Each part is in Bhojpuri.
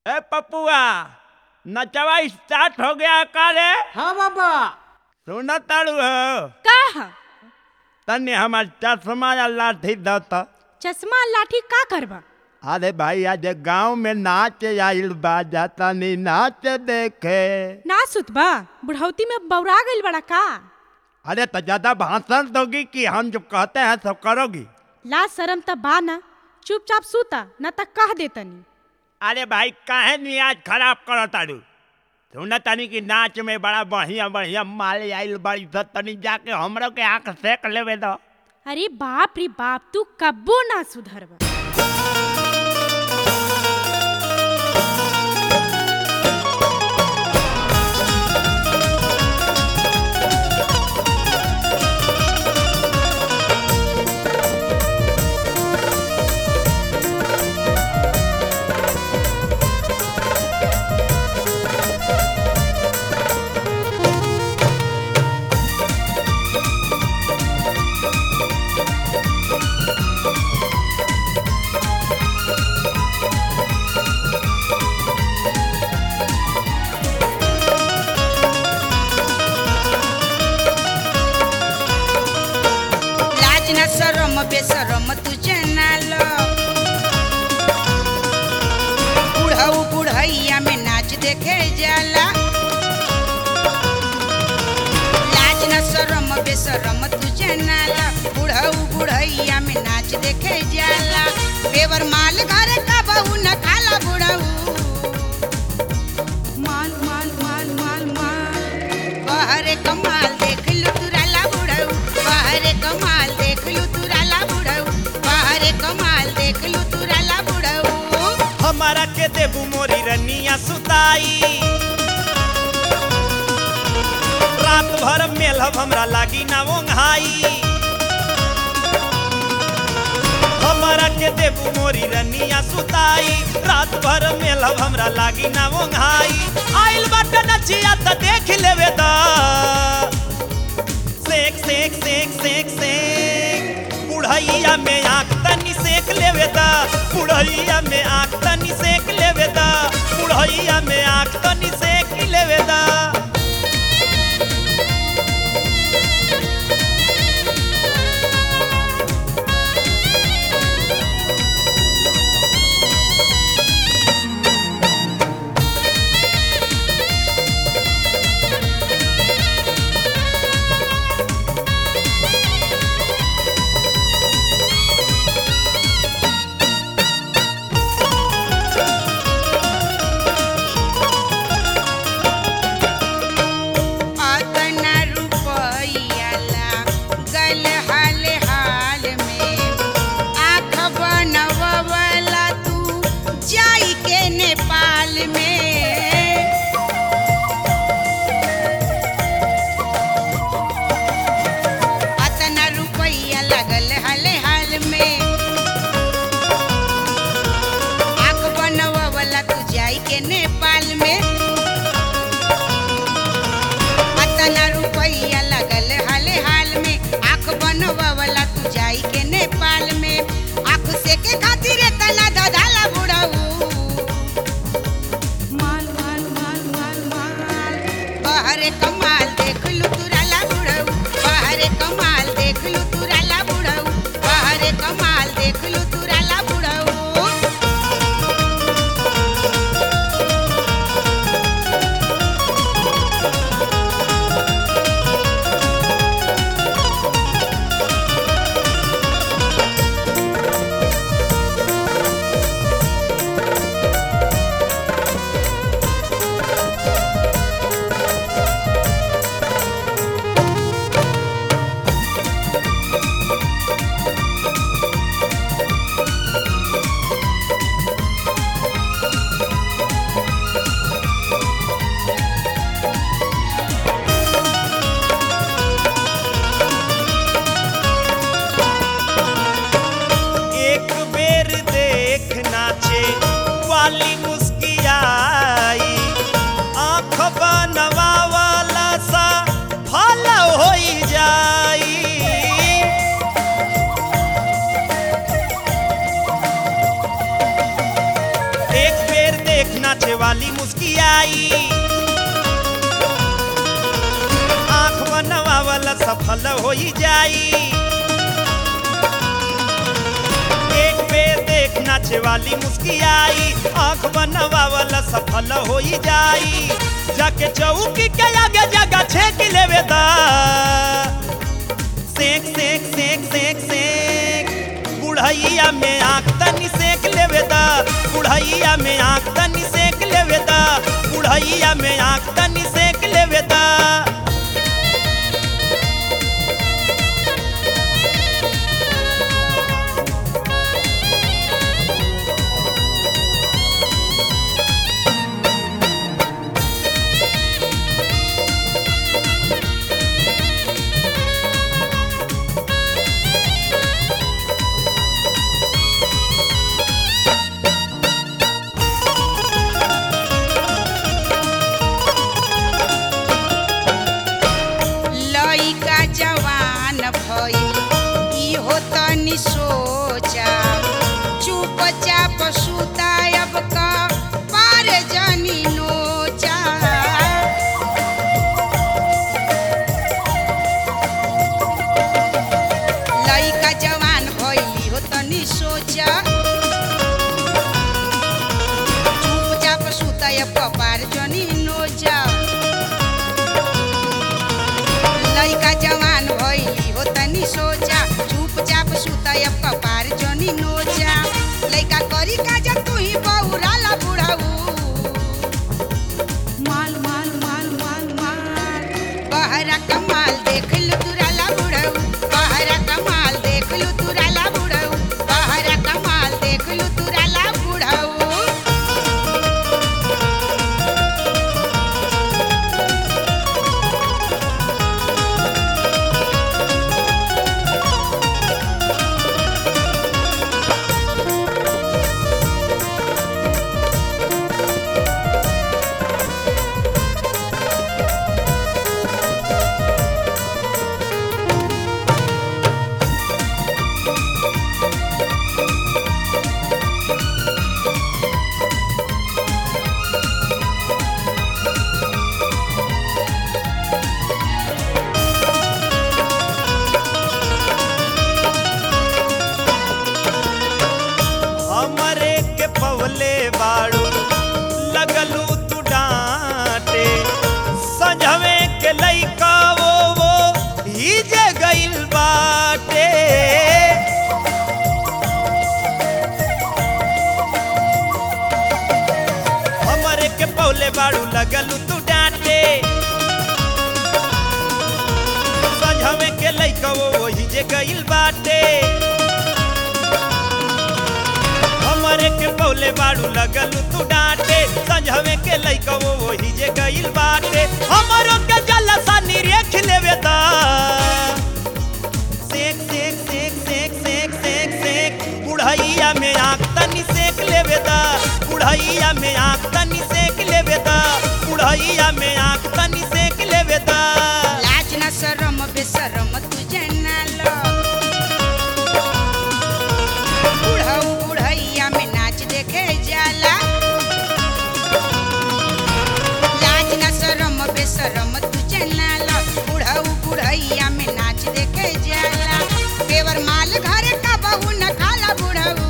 ए पपुआ नचवा स्टार्ट हो गया का रे हाँ बाबा सुन ताड़ू हो का ह? तने हमार चश्मा या लाठी दत चश्मा लाठी का करबा अरे भाई आज गांव में नाच आइल बा तनी नाच देखे ना सुतबा बुढ़ौती में बौरा गइल बड़ा का अरे तो ज्यादा भाषण दोगी कि हम जो कहते हैं सब करोगी ला शरम त बा ना चुपचाप सूता न त कह देतनी अरे भाई काहे नियाज खराब करो तारू सुन तनी कि नाच में बड़ा बढ़िया बढ़िया माल आइल बड़ी स तनी जाके हमरो के आंख सेक लेवे दो अरे बाप रे बाप तू कब्बो ना सुधरबा लाज न शरम बेशरम तुझे नाल बुढ़ऊ बुढ़ैया में नाच देखे जाला लाज न शरम बेशरम तुझे नाल बुढ़ऊ बुढ़ैया में नाच देखे जाला बेवर माल घर का बहू न खाला बुढ़ऊ माल माल माल माल माल बाहरे कमाल देख लू तुराला बुढ़ऊ बाहरे कमाल देख लू तुराला बुढ़ऊ बाहरे कमाल देख लू तुराला बुढ़ऊ हमारा के देबू मोरी रनिया सुताई रात भर मेलहब हमरा लागी ना ओंघाई हमारा के देबू मोरी रनिया सुताई रात भर मेलहब हमरा लागी ना ओंघाई आइल बाटे नचिया त देख लेवे दा सेक सेक सेक सेक सेक बुढ़ैया में आँख तनी सेक लेवे दा बुढ़ैया में आँख तनी सेक लेवे दा बुढ़ैया में आँख तनी सेक लेवे दा अतना रुपैया ला गल हाल हाल में आँख बनवला तू जाई के नेपाल में अतना रुपैया लगल हाल हाल में आँख बनवला तू जाई के नेपाल में अतना रुपैया लगल हाल हाल में आँख बनवला तू जाई के नेपाल में आँख से के खातिर तना दधाला बुढ़ऊ देख नाचे वाली मुस्कियाई आंख बनवावला सफल हो जाई एक बेर देख नाचे वाली मुस्कियाई आंख बनवावला सफल हो जाई जाके चौकी के आगे जगह छेक लेवे दा सेक सेक सेक सेक सेक बुढ़ैया में आँख तनी सेक लेवे दा बुढ़ैया में आँख तनी सेक लेवे दा बुढ़ैया में आँख तनी सेक लेवे दा लइका जवान भइल इहो तनि सोचा चुपचाप सुतायब का पार जनी नोचा लइका जवान भइल इहो तनि सोचा चुपचाप सुतायब का पार जनी नोचा लइका जवान भइली हो तनी सोचा चुपचाप सुतयब कपार जनी नोचा लइका करी काज तू ही बहुराला बुढ़ाऊ माल माल माल माल माल बहरा कमाल देख लू तुराला बुढ़ाऊ बहरा कमाल देख लू तुराला बुढ़ाऊ बहरा कमाल देख लू तुराला बुढ़ाऊ हमरे के पवले बाड़ू लगलू तू डांटे सजवे के लइका वो वो हिजे गइल बाटे हमरे के पवले बाड़ू लगलू तू डांटे सजवे के लइका वो वो हिजे गइल बाटे हमरे के पौले बाड़ू लगल तू डांटे संझवे के लइका वो वही जे गइल बाटे हमरो के जलसा निरेख लेवे दा सेक सेक सेक सेक सेक सेक सेक बुढ़ैया में आँख तनी सेक लेवे दा बुढ़ैया में आँख तनी सेक लेवे दा बुढ़ैया में आँख तनी सेक लेवे दा लाज न शरम बेशरम तुझे ना लो बुढ़ऊ बुढ़ैया में नाच देखे जाला लाज न शरम बेशरम तुझे ना लो बुढ़ऊ बुढ़ैया में नाच देखे जाला पेवर माल घर का बहू न खाला बुढ़ऊ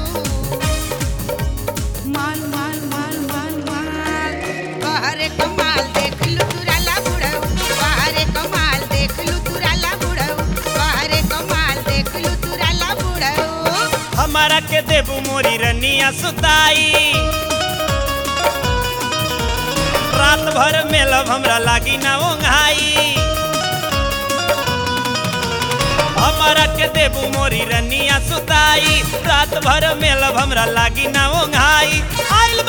माल माल माल माल माल बहरे कमाल देख लू तुराला बुढ़ऊ बहरे कमाल देख लू तुराला बुढ़ऊ बहरे कमाल देख लू तुराला बुढ़ऊ हमारा के देबू मोरी रनिया सुताई रात भर मेलब हमरा लागी ना ओंघाई हमारा के देबू मोरी रनिया सुताई रात भर मेलब हमरा लागी ना ओंघाई आइल